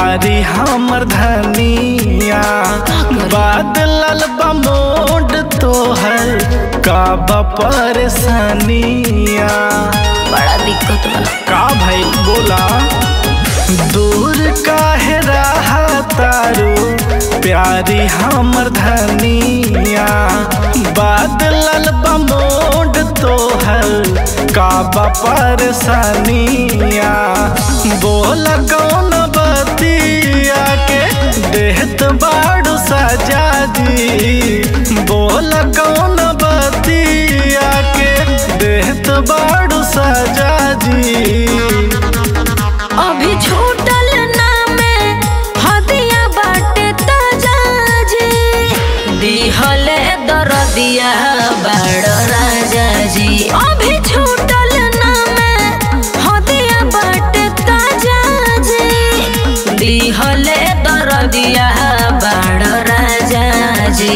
प्यारी हमर धनिया बादल बमोड तोहर का परेशानिया बड़ा दिक्कत बा का भाई बोला दूर काहे रहा तारू प्यारी हमर धनिया बादल बमोड तोहर का परेशानिया बोल कौन बतिया के देहत बाड़ू सजा जी बोल कौन बतिया के देहत बाड़ू सजा जी अभी छूटल नामे हदिया बाटे ताजा जी दिहले दरदिया बड़ राजा जी अभी छूटल नामे हदिया बाटे ताजा जी दिहले दरदिया बड़ राजा जी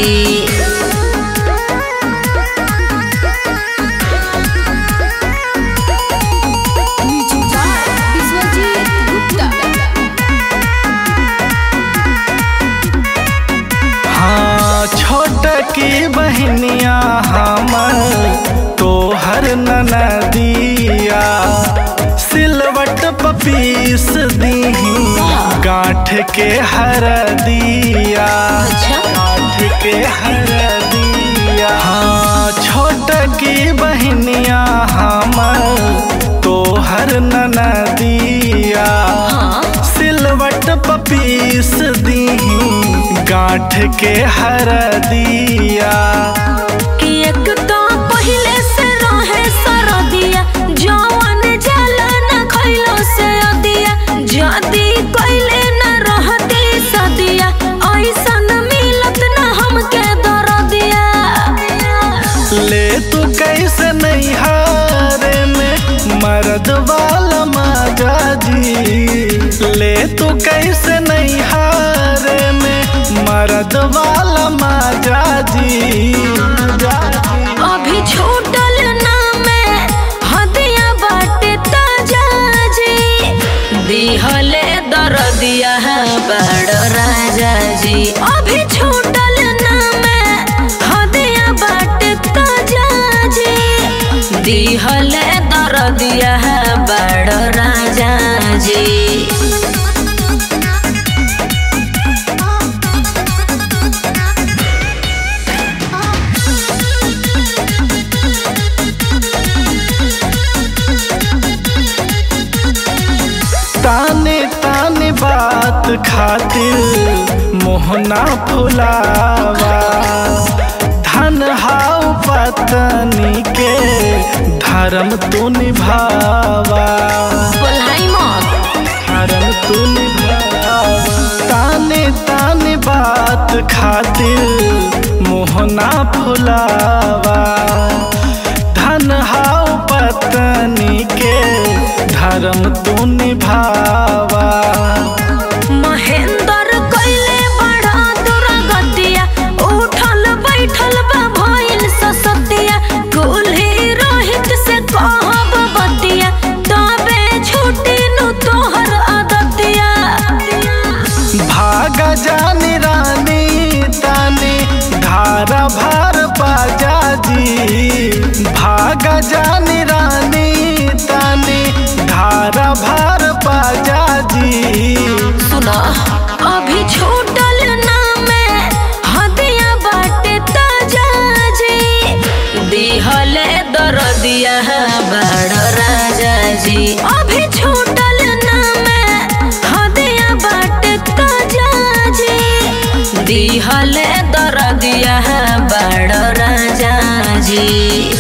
हाँ छोट की बहनिया हमर तोहर ननदिया सिलवट पपीस दीही गांठ के हर दिया अच्छा। गांठ के हर दिया हाँ छोट की बहनिया हमर तोहर ननदिया हाँ सिलवट पपीस दीही गांठ के हर दिया कि एक तो पहिले से रहे सरदिया जवन जाला न खइलो से अदिया जदी कइले न रहती सदिया ऐसन मिलत न हमके दरदिया ले तू कैसे नहीं हारे में मर्द वाला माजा जी ले तू कैसे नहीं हारे में मर्द वाला माजा जी अभी छूटल नामे हदिया बाटे ताजा जी दिहले दरदिया बड़ राजा जी अभी छूटल नामे हदिया बाटे ताजा जी दिहले दरदिया बड़ राजा जी ताने ताने बात खातिर मोहना फुलावा धन हाउ पत्नी के धर्म तू निभावा बोलाई मत धर्म तू निभावा ताने ताने बात खातिर मोहना फुलावा धन हाउ पत्नी के धर्म तू निभावा महेंद्र कइले बड़ा दुर्गतिया उठल बैठल बा भइल ससतिया कुल्ही रोहित से कहब बतिया तबे छुटी नु तोहर आदतिया भागा जानी रानी तानी धारा भार बाजा जी भागा जानी रानी तानी धारा भार बाजा जी सुना अभी छूटल नामे हदिया बाटे ताजा जी दिहले दरदिया बड़ राजा जी अभी छूटल नामे हदिया बाटे ताजा जी दिहले दरदिया बड़ राजा जी